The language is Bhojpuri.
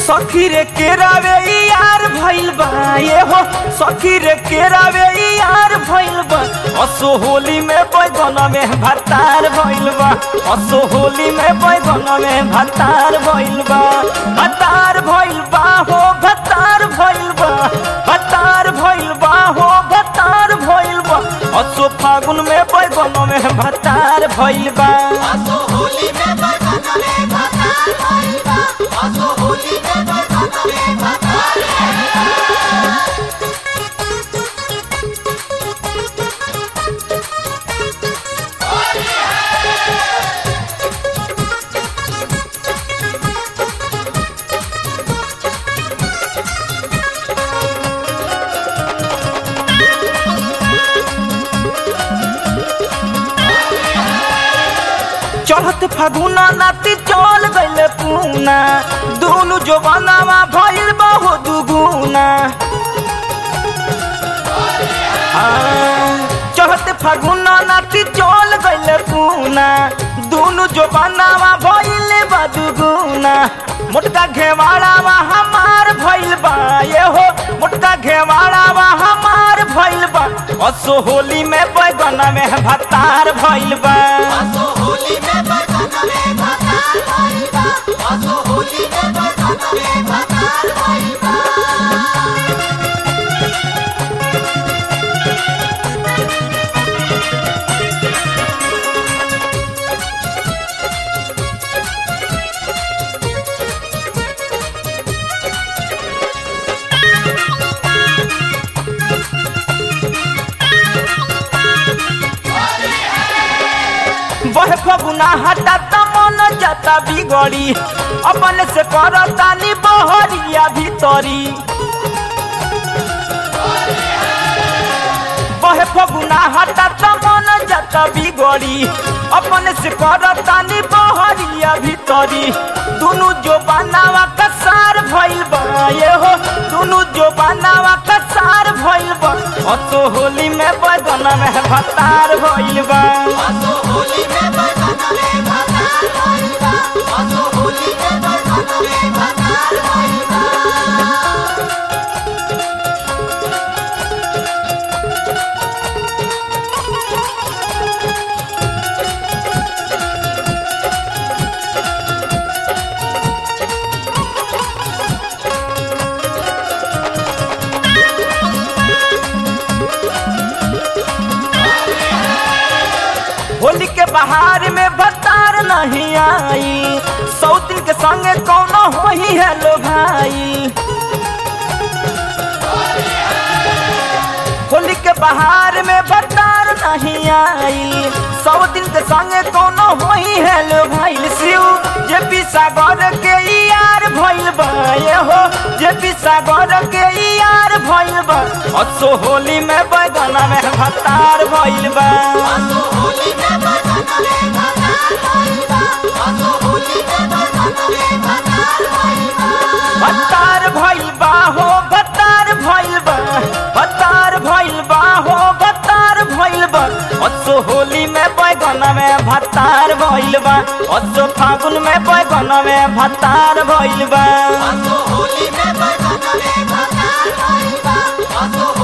सखी रे केरावे यार भइल बा ये हो सखी रे केरावे यार भइल बा असो होली में बैगन में भतार भइल बा असो होली में बैगन में भतार भइल बा भतार भइल बा हो भतार भइल बा भतार भइल बा हो भतार भइल बा असो फागुन में बैगन में भतार भइल बा असो होली में बरखत में भतार भइल बा असो होली में बरखत में भतार चढ़त फागुना नाती चल गइल पूना दोनों जवानावा भइल बहु दुगुना चढ़त फागुना नाती चल गइल पूना दोनों जवानावा भइल बा दुगुना मोटका घेवाड़ावा हमार भइल बा ये हो मोटका घेवाड़ावा हमार भइल बा असो होली में बैगन में भतार भइल बा असो होली में बरखत में भतार भइल बा असो होली में बरखत में भतार भइल बा बह फगुना हटा त मन जाता बिगड़ी अपन से करतानी बहरिया भीतरी बह फगुना हटा त मन जाता बिगड़ी अपन से करतानी बहरिया भीतरी दुनु जो बनावा कसार भइल बा ये हो दुनु जो बनावा कसार भइल बा असो होली में बदन में भतार भइल बा असो होली में बरखत में भतार भइल बा असो होली में बरखत में भतार भइल बा होली के बहार में भतार नहीं आई सौ दिन के संगे कौनो हो ही है लो भाई होली के बहार में भतार नहीं आई सौ दिन के संगे कौनो हो ही है लो भाई शिव जे पी सागर के यार भइल बा ये हो जे पी सागर के यार भइल बा असो होली में बैगन में भतार भइल बा असो होली में बरखत में भतार भइल बा असो होली में बरखत में भतार भइल बा भतार भइल बा हो भतार भइल बा भतार भइल बा हो भतार भइल बा असो होली में बैगन में भतार भइल बा असो फागुन में बैगन में भतार भइल बा असो होली में बरखत में भतार भइल बा असो